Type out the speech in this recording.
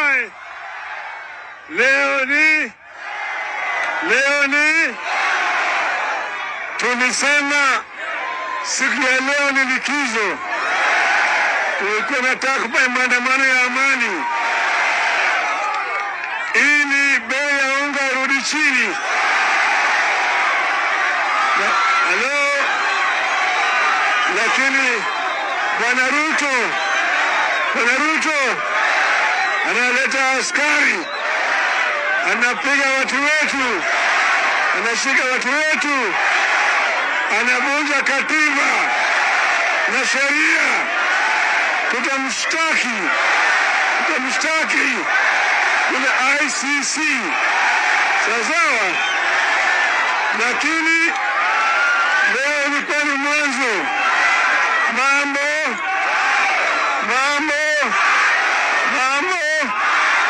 oye! Leo ni leo ni tulisema siku ya leo ni likizo, tulikuwa nataka kufanya maandamano ya amani ili bei ya unga irudi chini. Na- Halo, lakini bwana Ruto, bwana Ruto analeta askari, anapiga watu wetu, anashika watu wetu, anavunja katiba na sheria. Tutamshtaki, tutamshtaki kule ICC, sawa sawa, lakini